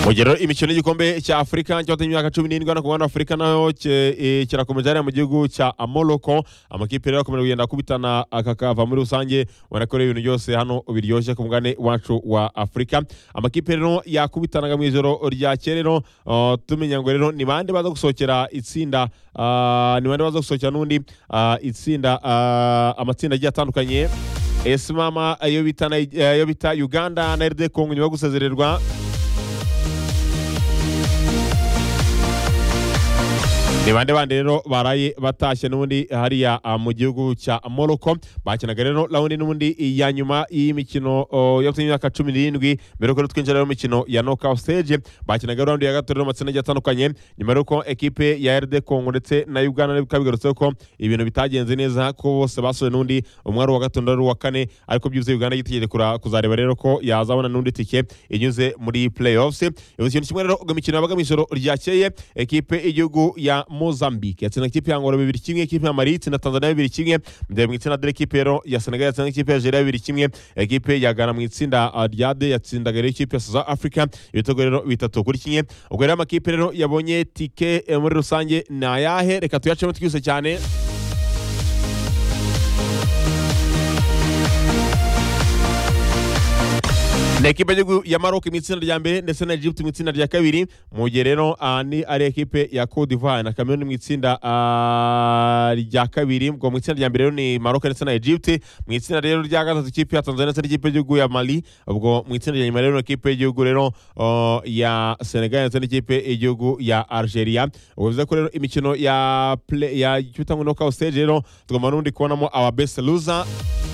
mu gihe rero imikino y'igikombe cya afurika cyatumye imyaka cumi n'indwi no kubona afurika nayo ke- eh, kirakomeje hariya mu gihugu cya morocco amakipe rero akomeje kugenda akubitana akakava muri rusange ubona ko rero ibintu byose hano biryoshye ku mugane wacu wa afurika amakipe rero yakubitanaga mu ijoro ryakeye rero ah, tumenya ngo rero ni bande baza gusohokera itsinda ah, ni bande baza gusohokera n'undi ah, itsinda ah, amatsinda agiye atandukanye esi mama ayo bita Ni- eh, ayo bita uganda na rd congo nyuma yo gusezererwa ni bande bande rero baraye batashye n'ubundi hariya ah, mu gihugu cya morocco bakinaga rero rawundi n'ubundi ya nyuma y'imikino oh, yo ku myaka cumi n'irindwi mbere yuko rero twinjira rero mu mikino ya knockout stage bakinaga rawundi ya gatatu rero amatsinda agiye atandukanye nyuma y'uko ekipe ya rd congo ndetse na uganda bikaba bigarutse ko ibintu bitagenze neza ko bose basoje n'undi umwe ari uwa gatatu undi ari uwa kane ariko byuzuye uganda yitegereje kura- kuzareba rero ko yazabona n'undi tike inyuze muri playoffs ubu ikintu kimwe rero ubwo imikino yabaga mu ijoro ryakeye ekipe y'igihugu ya mozambique yatsinda ikipe ya ngoro bibiri kimwe ikipe ya mali itsinda tanzania bibiri kimwe ndebe mu itsinda dore ekipe rero ya senegal yatsinda ikipe ya nigeria bibiri kimwe ekipe ya ghana mu itsinda ah, rya d yatsindaga rero ikipe ya south africa ibitego rero bitatu kuri kimwe ubwo rero amakipe rero yabonye tike eh, muri rusange ni ayahe reka tuyacemo twihuse cyane ni ekipe y'igihugu ya Maroc mu itsinda rya mbere ndetse na Egypt mu itsinda rya kabiri mu gihe rero ah, ni ari ekipe ya Cote d'Ivoire na Cameroon mu itsinda ah, rya kabiri ubwo mu itsinda rya mbere rero ni Maroc ndetse na Egypt mu itsinda rero rya gatatu ikipe ya Tanzania ndetse n'ikipe y'igihugu ya Mali ubwo mu itsinda rya nyuma rero ni ikipe y'igihugu rero oh, ya Senegal ndetse n'ikipe y'igihugu ya Algeria ubwo bivuze ko rero imikino ya play ya cyitwa ngo knockout stage rero tugomba n'undi kubonamo our best loser